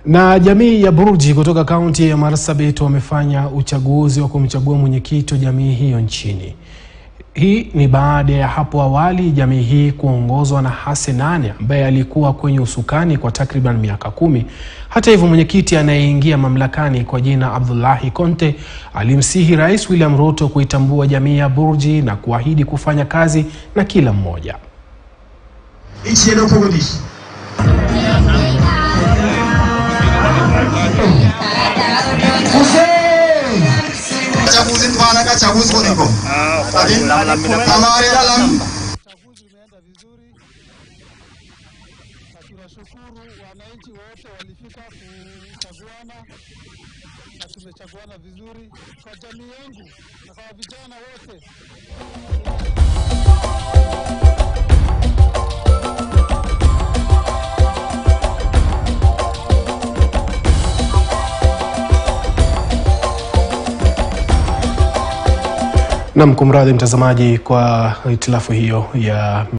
Na jamii ya Burji kutoka kaunti ya Marsabit wamefanya uchaguzi wa kumchagua mwenyekiti wa jamii hiyo nchini. Hii ni baada ya hapo awali jamii hii kuongozwa na Hassan Ane ambaye alikuwa kwenye usukani kwa takriban miaka kumi. Hata hivyo, mwenyekiti anayeingia mamlakani kwa jina Abdullahi Konte alimsihi Rais William Ruto kuitambua jamii ya Burji na kuahidi kufanya kazi na kila mmoja. chaguzi mfana ka chaguzi koniko lakini amare dalam Uchaguzi umeenda vizuri na tunashukuru wananchi wote walifika kuchaguana na tumechaguana vizuri kwa jamii yangu na kwa vijana wote. Nam, kumradhi mtazamaji kwa hitilafu hiyo ya